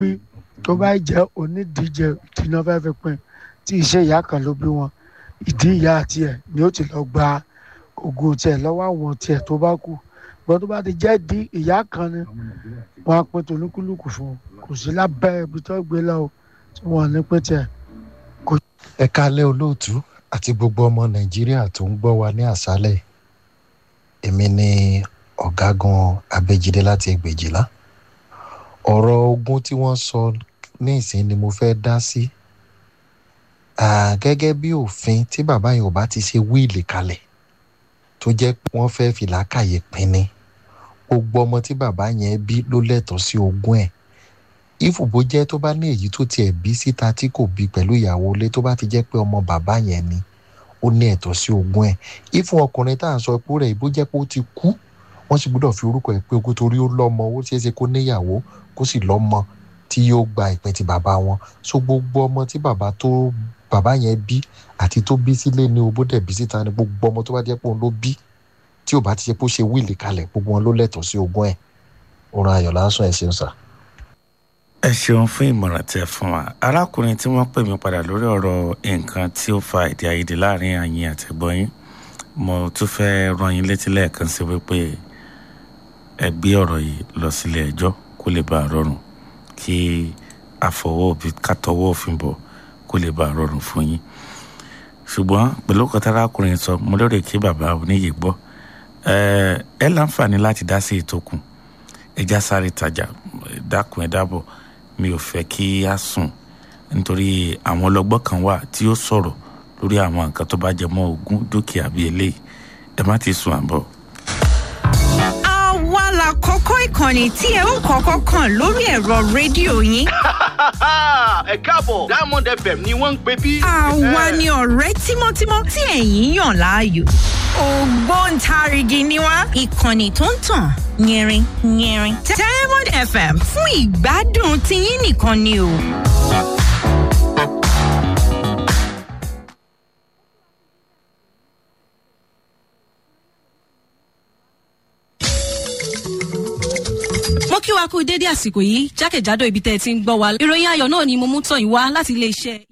pín tó bá jẹ́ onídìíje tí iná fẹ́ fi pín tí iṣẹ́ ìyá kan ló bí wọn ìdí ìyá tiẹ̀ ni ó ti lọ gba ògùn tiẹ̀ lọ́wọ́ àwọn tiẹ̀ tó bá kù gbọ́n tó bá ti jẹ́ di ìyá kan ni wọ́n á pín tolúkúlùkù fún un kò sí lábẹ́ ibi tó gbé lọ tí wọ́n ní pín tiẹ̀. ẹ kálẹ́ olóòtú àti gbogbo ọmọ nàìjíríà tó ń gbọ́ wa ní àṣálẹ̀ èmi ni ọ̀gágun abẹ́jídé láti ẹgbẹ̀jìlá ọ̀rọ̀ ogun tí wọ́n sọ ní ìsìn ni mo fẹ́ dá sí gẹ́gẹ́ bí òfin tí bàbá yẹn ò bá ti ṣe wíìlì kalẹ̀ tó jẹ́ pé wọ́n fẹ́ fi làákàyè pinni gbogbo ọmọ tí bàbá yẹn bí ló lẹ́tọ̀ọ́ sí ogún ẹ̀ ìfòbó jẹ́ tó bá ní èyí tó tiẹ̀ bí síta tí kò bí pẹ̀lú ìyàwó ilé tó bá ti jẹ́ pé ọmọ bàbá yẹn ni ó ní ẹ̀tọ́ sí ogún ẹ̀ ìfún ọkùnrin tá à ń sọ pé rẹ̀ ìbó jẹ́ pé ó ti kú wọ́n sì gbọ́dọ̀ fi orúkọ ẹ̀ pé ogún torí ó lọ́mọ ó ṣeé ṣe kó níyàwó kó sì lọ́mọ tí yóò gba ìpín ti bàbá wọn so gbogbo ọmọ tí bàbá tó bàbá yẹn bí àti tó bí sílé ní owó dẹ̀ bí síta ni gbogbo ọmọ tó bá jẹ́ pé òun ló bí tí ò bá ti ṣe pé ó ṣe wíìlì kalẹ̀ gbogbo wọn ló lẹ́tọ̀ọ́ sí ogún ẹ̀ òun ayọ̀ lásán ẹ̀ ṣeun sà ẹ ṣeun fún ìmọ̀ràn tí ẹ fún wa arákùnrin tí wọ́n pè mí padà lórí ọ̀rọ̀ nǹkan tí ó fa èdè àìyedè láàrin àyìn àtẹ̀gbọ́n yín mo tún fẹ́ rán yín létí lẹ́ẹ̀kan sí wípé ẹ gbé ọ̀rọ̀ yìí lọ sílé ẹjọ́ kó lè bá a rọrùn kí àfọwọ́ òbí kátọwọ́ òfin bọ̀ kó lè bá a rọrùn fún yín ṣùgbọ́n pẹ̀lú kọ́tà arákùnrin sọ mo lérò kí bàbá oníyè gbọ́ ẹ láǹfààní láti dá sí ìtókùn ẹja sáré tajà dákun ẹ dábọ̀ mi ò fẹ́ kí a sùn nítorí àwọn ọlọ́gbọ́n kan wà tí ó sọ̀rọ̀ lórí àwọn nǹkan tó bá jẹ mọ́ ogún dúkìá bíi eléyìí ẹ má ti sùn àbọ̀. àwa la kọ́kọ́ ìkànnì tí ẹ ń kọ́kọ́ kàn lórí ẹ̀rọ rédíò yín. ẹ káàbọ̀ diamond fm ni wọ́n ń pè bí. àwa ni ọ̀rẹ́ tímọ́tímọ́ tí ẹ̀yin yàn láàyò. ògbóǹtarìgì ni wá ìkànnì tó ń tàn yẹrin yẹrin. diamond fm fún ìgbádùn tiyín nìkan ni o. mo kí wa kú dédé àsìkò yìí jákèjádò ibi tẹ́ ẹ ti ń gbọ́ wa ìròyìn ayọ̀ náà ni mo mú tọ̀ yín wá láti iléeṣẹ́